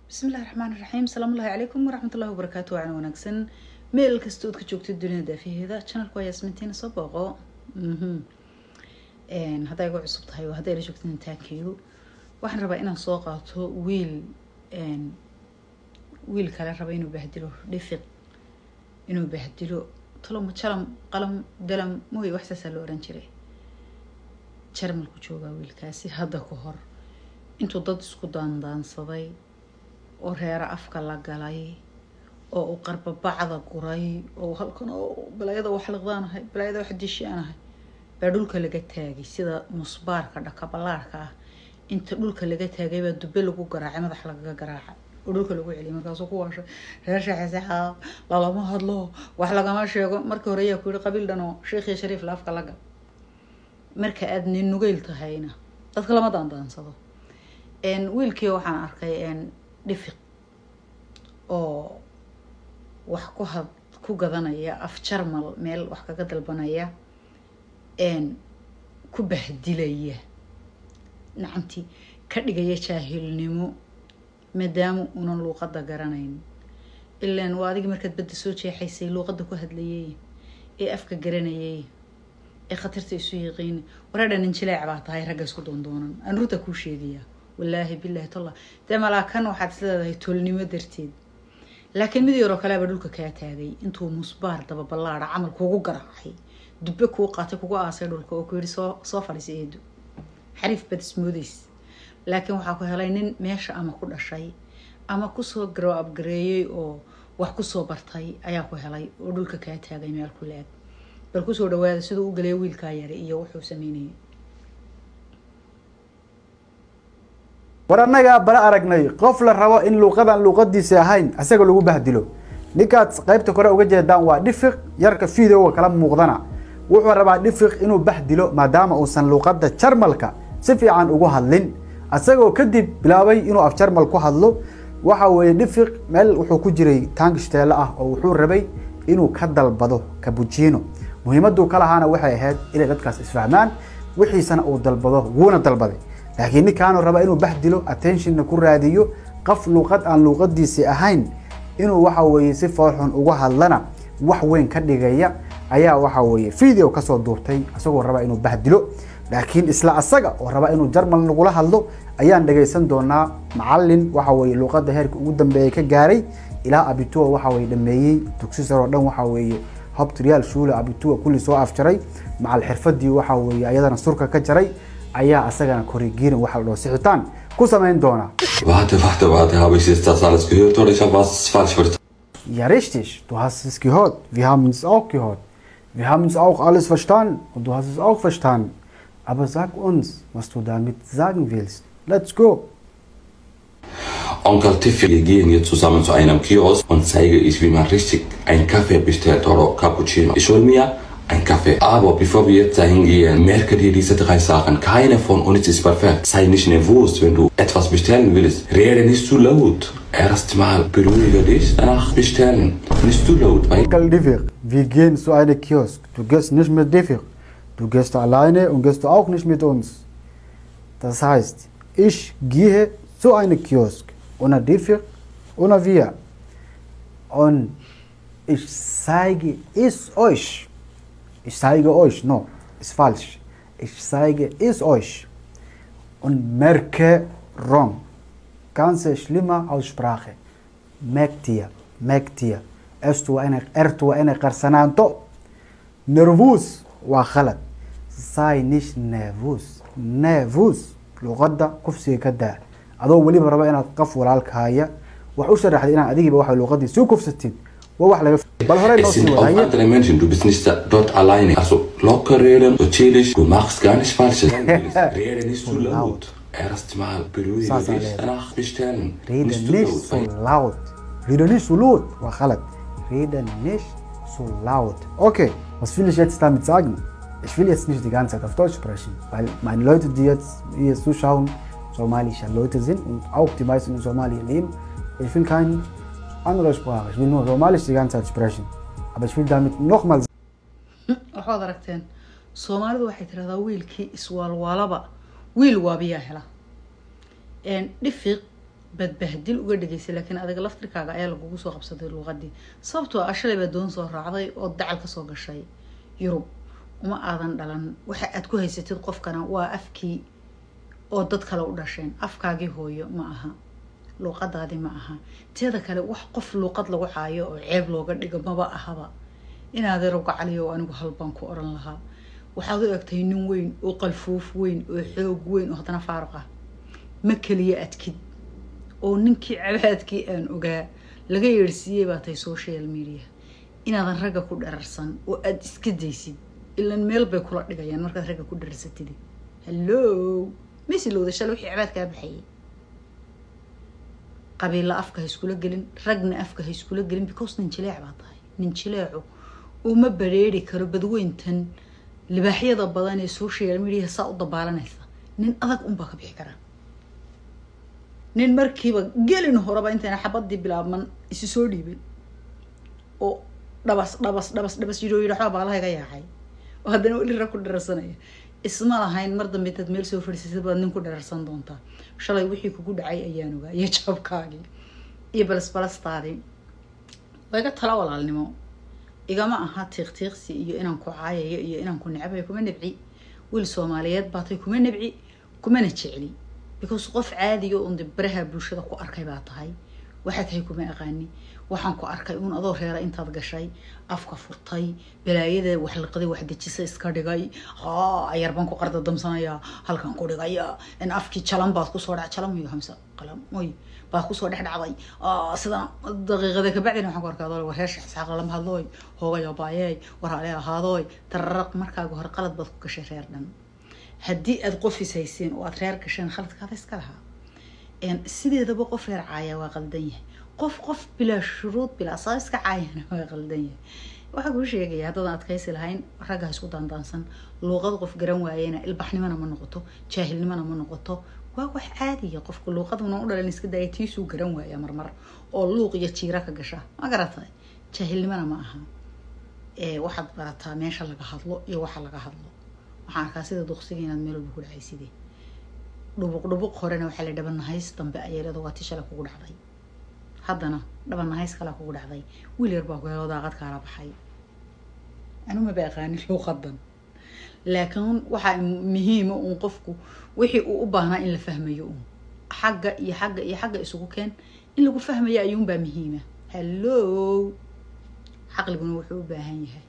bismillahi raxmaan iraxiim asalaamullahi calaykum waraxmatullahi wabarakaatu wacan wanaagsan meel kasta ood ka joogtid dunida daafaheeda channelka waa yaasmintiina soo booqo hadday igu cusub tahay oo hadday la joogtid intaankeedu waxaan rabaa inaan soo qaato wiil wiil kale raba inuu bahdilo dhifiq inuu bahdilo talomo jalam qalam dalam mooy wax saasaa loo oran jiray jarmalku joogaa wiilkaasi hadda ka hor intuu dad isku daandaansaday oo reero afka la galay oo uu qarbabacda guray oo halkan oo balaayada wax liqdaanahay balaayada wax dishiaanahay baa dhulka laga taagay sida musbaarka dhakabalaarka ah inta dhulka laga taagay baa dube lagu garaacay madax lagaga garaacay oo dhulka lagu celiyay markaasuu ku waashay reer sheexesaxaa lalama hadlo wax lagama sheego markii hore ayaa ku yihi qabiil dhan oo sheekh iyo shariif la afka laga marka aad nin nugeyl tahayna dadka lama daandaansado wiilkii waxaan arkay dhifiq oo wax ku had ku gadanaya af jarmal meel wax kaga dalbanaya ku bahdilaya nacamtii ka dhigaya jaahilnimo maadaama unan luuqadda garanayn ilaan waa adigii markaad badda soo jeexaysay luuqadda ku hadlayay ee afka garanayay ee khatarta isu yiqiin wareedha nin jileec baa tahay ragga isku doondoonan aan runta kuu sheegayaa wallaahi bilaahi talla dee malaakan waxaad is leedahay toolnimo darteed laakiin mid yaroo kaleaba dhulka kaa taagay intuu musbaar daba ballaada camal kuugu garaacay dubbe kuu qaatay kugu aasay dhulka oo ku yihi soo soo fadhiisa eedu xariif bad ismoodays laakiin waxaa ku helay nin meesha ama ku dhashay ama kusoo garow abgareeyey oo wax kusoo bartay ayaa ku helay oo dhulka kaa taagay meel ku la-ag bal kusoo dhawaada siduu u galaya wiilkaa yara iyo wuxuu sameynayay war annagaa bala aragnay qof la rabo in luuqadan luuqadiisa ahayn isaga lagu bahdilo ninkaad qaybta kore uga jeedaan waa dhifiq yarka videoga kala muuqdana wuxuu rabaa dhifiq inuu bahdilo maadaama uusan luuqadda jarmalka si fiican ugu hadlin isagoo kadib bilaabay inuu af jarmal ku hadlo waxa weeye dhifiq meel wuxuu ku jiray taangishtaale ah oo wuxuu rabay inuu ka dalbado kabujiino muhiimaduu ka lahaana waxay ahayd inay dadkaas isfahmaan wixiisana uu dalbado wuuna dalbaday laakiin ninkaanu raba inuu bahdilo attentionna ku raadiyo qof luuqad aan luuqadiisii ahayn inuu waxa weeye si foolxun uga hadlana wax weyn ka dhigaya ayaa waxa weeye video kasoo duurtay isagoo raba inuu bahdilo laakiin isla asaga oo raba inuu jarmal nagula hadlo ayaan dhagaysan doonaa macalin waxa weeye luuqadda heerka ugu dambeeya ka gaaray ilaa abitua waxa weye dhameeyey dugsi sare oo dhan waxa weeye hobtrial shule abitua kulli soo afjaray macal xirfadii waxa weeye ayadana surka ka jaray ayaa asagana korrigiirin waxa la dhaho sixitaan ku samayn doona Warte, warte, warte, habe ich jetzt das alles gehört oder ich habe was falsch verstanden? Ja, richtig. Du hast es gehört. Wir haben es auch gehört. Wir haben es auch alles verstanden und du hast es auch verstanden. Aber sag uns, was du damit sagen willst. Let's go. Onkel Tiffy, wir gehen jetzt zusammen zu einem Kiosk und zeige ich, wie man richtig einen Kaffee bestellt oder Cappuccino. Ich hol mir einen Kaffee. Aber bevor wir jetzt dahin gehen, merke dir diese drei Sachen. Keine von uns ist perfekt. Sei nicht nervös, wenn du etwas bestellen willst. Rede nicht zu laut. Erstmal beruhige dich, danach bestellen. Nicht zu laut, weil Onkel Divir, wir gehen zu einem Kiosk. Du gehst nicht mit Divir. Du gehst alleine und gehst auch nicht mit uns. Das heißt, ich gehe zu einem Kiosk. Ohne Divir, ohne wir. Und ich zeige es euch. Ich zeige euch, no, ist falsch. Ich zeige es euch. Und merke wrong. Ganz schlimme Aussprache. Merkt ihr, merkt ihr. Erst eine, erst eine Qarsananto. Nervös وغلط. Sei nicht nervös. Nervös. luqadda kufsiga ka daa adoo weliba raba inaad qof walaalka haya wax u sharaxday inaad adigiiba waxa luqadii soo kufsatid waa wax laga bal hore noo es sii sind auch wadaye andere Menschen. Du bist nicht da- dort alleine. Also locker reden, so chillig. Du machst gar nicht Falsches. Rede nicht zu laut. Erstmal beruhige Sasa dich, leben. danach bestellen. Rede nicht zu nicht laut, so weil laut. Rede nicht so laut. War غلط. Rede nicht so laut. Okay, was will ich jetzt damit sagen? Ich will jetzt nicht die ganze Zeit auf Deutsch sprechen, weil meine Leute, die jetzt hier zuschauen, somalische Leute sind und auch die meisten in Somalia leben. Ich will keine andere Sprache. Ich will nur Somalisch die ganze Zeit sprechen. Aber ich will damit nochmal waxaad aragteen soomaalidu waxay tiraahdaa wiilkii iswaalwaalaba wiil waabiyaa hela dhifiq badbahdil uga dhegaysay laakiin adiga laftirkaaga ayaa lagugu soo qabsaday luuqadii sababtoo ah shalay baa doon soo raacday oo dacal kasoo gashay yurub uma aadan dhalan waxa aad ku haysatid qofkana waa afkii oo dad kale u dhasheen afkaagii hooyo ma aha luuqadaadii ma aha teeda kale wax qof luuqad lagu caayo oo ceeb looga dhigo maba ahaba inaad roga caliyo oo anigu halbaan ku oran lahaa waxaad u egtahay nin weyn oo qalfuuf weyn oo xoog weyn oo haddana faaruq ah ma keliya adkid oo ninkii cabaadkii aan ogaa laga yeerhsiiyey baa tahay social media inaadan ragga ku dhararsan oo aada iska daysid ilan meel bay kula dhigayaan markaad ragga ku dhararsatid hallo mesilowda shale wixii cabaadkaa baxayay qabiilla afka ha iskula gelin ragna afka ha iskula gelin because nin jileec baa tahay nin jileecu uma bareeri karo badweyntan libaaxyada badan ee social media saa u dabaalanaysa nin adag unbaa ka bixi karaa nin markiiba gelin horeba intayna xabadii bilaabman isi soo dhiibay oo dhabas dhabas dhabas dhabas yidhoo yidhi waxbaa baalaha iga yaacay oo haddana weli rag ku dhararsanaya isma lahayn mar dambe intaad meel soo fadhiisatid baad nin ku dhararsan doontaa shalay wixii kugu dhacay ayaan ogaa iyo jabkaagii iyo balasbalastaadii waa iga tala walaalnimo igama aha tiiqtiiqsi iyo inaan ku caayayo iyo inaan ku necbayo kuma nebci wiil soomaaliyeed baatay kuma nebci kumana jecli because qof caadiyo un baraha bulshada ku arkay baa tahay waxaa tahay kuma aqaani waxaan ku arkay uun adoo reera intaad gashay afka furtay balaayada wax liqday wax dejisa iska dhigay haa ayar baan ku qarda damsanayaa halkan ku dhigaya in afkii jalan baad kusoo dhac jalan iyo hamsa qalam moy baad kusoo dhex dhacday sida daqiiqada kabacdina waxaan ku arkaa adoo wareesha isxaaq lama hadlooy hoogayo baayey waraale ahaadooy tararaq markaaga hore qalad baad ku gashay reer dhan haddii aad qofis haysiin oo aad reer gasheen khaladkaada iska lahaa sideedaba qof reer caaya waa qaldan yahay qof qof bilaa shuruud bilaa saa iska caayana waa qaldan yahay waxaa kuu sheegaya haddaadan adkaysi lahayn raggaa isku daandaansan luuqad qof garan waayena ilbaxnimona ma noqoto jaahilnimona ma noqoto waa wax caadiya qofka luuqaduna u dhalan iska daaya tiisuu garan waaya marmar oo luuq iyo jiira ka gasha ma garatay jaahilnimona ma aha waxaad barataa meesha laga hadlo iyo waxa laga hadlo waxaan arkaa sida duqsiga inaad meel walba ku dhacayside dhubuq dhubuq horena waxaa la dhabanahays dambe ayeelada waa ti shalay kugu dhacday haddana dhabanahays kalaa kugu dhacday wiil yar baa ku helo daaqad kaala baxay anu maba aqaanin luuqadan laakiin waxaa muhiima uun qofku wixii uu u baahnaa in la fahmayo uun xagga iyo xagga iyo xagga isugu keen in lagu fahmaya ayuunbaa muhiima hallo caqliguna wuxuu u baahan yahay